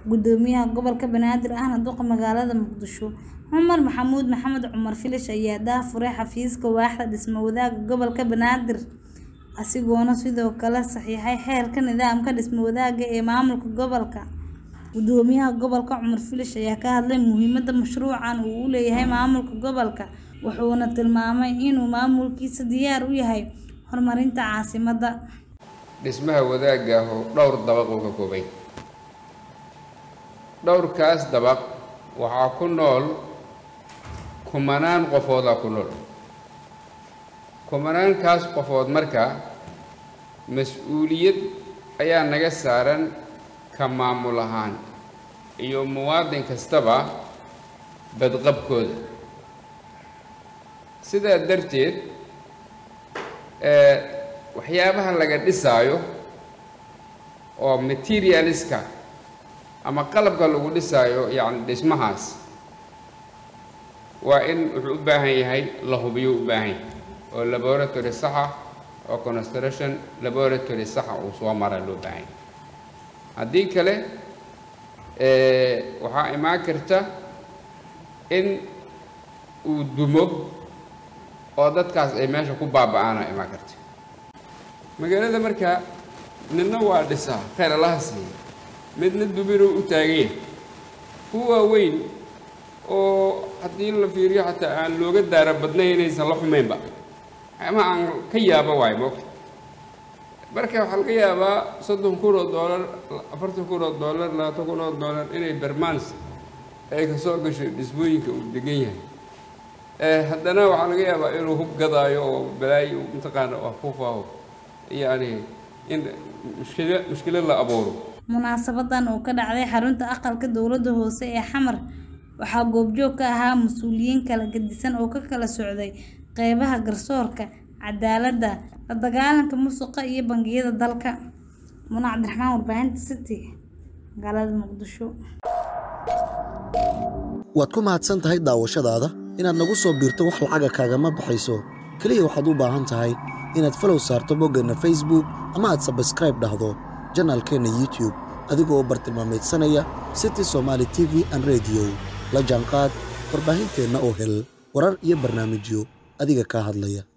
Gudoomiyaha Gobolka Banaadir ahna duqa magaalada Muqdisho Cumar Maxamuud Maxamed Cumar Filish ayaa daahfuray xafiiska waaxda dhisme wadaagga gobolka Banaadir isagoona sidoo kale saxiixay xeerka nidaamka dhisme wadaagga ee maamulka gobolka. Gudoomiyaha gobolka Cumar Filish ayaa ka hadlay muhiimadda mashruucan uu u leeyahay maamulka gobolka wuxuuna tilmaamay inuu maamulkiisa diyaar u yahay horumarinta caasimadda. dhismaha wadaagga ah oo dhowr dabaq uu ka koobay dhowrkaas dabaq waxaa ku nool kumanaan qofoodaa ku nool kumanaankaas qofood marka mas-uuliyad ayaa naga saaran ka maamul ahaan iyo muwaadin kastaba badqabkooda sidaa darteed waxyaabaha laga dhisaayo oo materialiska ama qalabka lagu dhisaayo yacni dhismahaas waa in wuxuu u baahan yahay la hubiyo u baahan yahay oo laboratory saxa oo construction laboratory saxa uu soo mara loo baahan yahay haddii kale waxaa imaan karta in uu dumo oo dadkaas ay meesha ku baaba-aana imaan karta magaalada marka midna waa dhisaa kheyr allaha siiya midna duminuu u taaganya kuwa waaweyn oo haddii la fiiriyo xataa aan looga daara badnayn inaysan la xumaynba ama aan ka yaaba waayo moogta marka waxaa laga yaabaa soddon kun oo doolar afartan kun oo doolar labaatan kun oo doolar inay bermans ay kasoo gasho dhismooyinka uu degan yahay haddana waxaa laga yaabaa inuu hub gadaayo oo balaayo mataqaana afuufaaho yani in mushkila mushkilad la abuuro munaasabadan oo ka dhacday xarunta aqalka dowladda hoose ee xamar waxaa goobjoog ka ahaa mas-uuliyiin kala gedisan oo ka kala socday qeybaha garsoorka cadaaladda la dagaalanka musuqa iyo bangiyada dalka muna cabdiraxmaan warbaahinta city magaalada muqdisho waad ku mahadsan tahay daawashadaada inaad nagu soo biirto wax lacaga kaagama baxayso keliya waxaad u baahan tahay inaad falow saarto boggeenna facebook ama aad sabskraib dhahdo janaalkeenna youtube adigoo bartilmaameedsanaya city somaali t v an rediyo la jaanqaad warbaahinteenna oo hel warar iyo barnaamijyo adiga kaa hadlaya